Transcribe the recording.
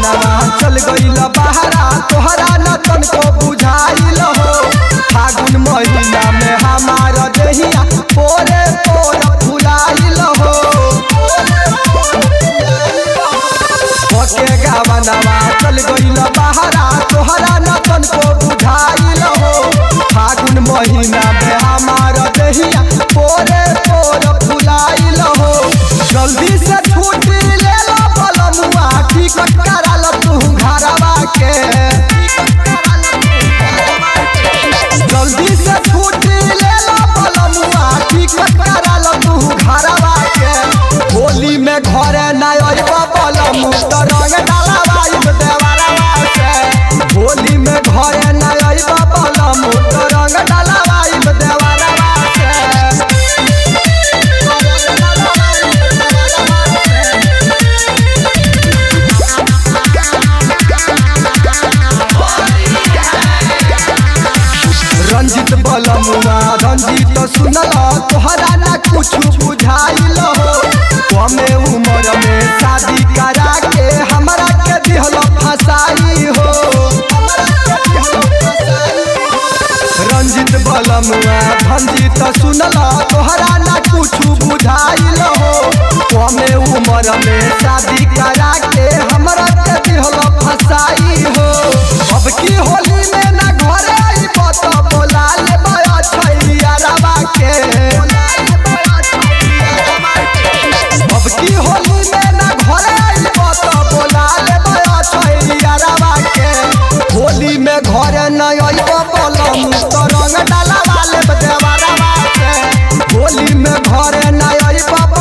गावनवा चल गइल बहरा तोहरा न तनको बुझाइल हो फागुन महीना में हमार देहिया पोरे पोर फुलाइल हो ओके गावनवा चल गइल बहरा तोहरा न तनको बुझाइल हो फागुन महीना में हमार देहिया पोरे पोर फुलाइल हो जल्दी से छुट्टी ले लो बलमुआ टिकट करा लो तू घरवा के जल्दी से छुट्टी ले लो बलमुआ टिकट करा लो तू घरवा के होली में घरे ना अइबा बलमु तो रंग डालवाइब देवरवा से होली में घरे ना अइबा बलमु तो रंग डालवाइब देवरवा से रंजित बलमुआ रंजित सुनल तोहरा ना कुछ बुझाइल हो कमे उम्र में शादी करा के हमरा के दिहल फसाई हो रंजित बलमुआ रंजित सुनल तोहरा ना कुछ बुझाइल हो कमे उम्र में शादी करा के हमरा के दिहल फसाई हो अब की होली में ना घरे आइब त बोला लेबै छैलिया रवा के अब की होली में ना घरे आइब त बोला लेबै छैलिया रवा के होली में घरे न आइब बलम त रंग डालवा लेब देवरवा के होली में घरे न आइब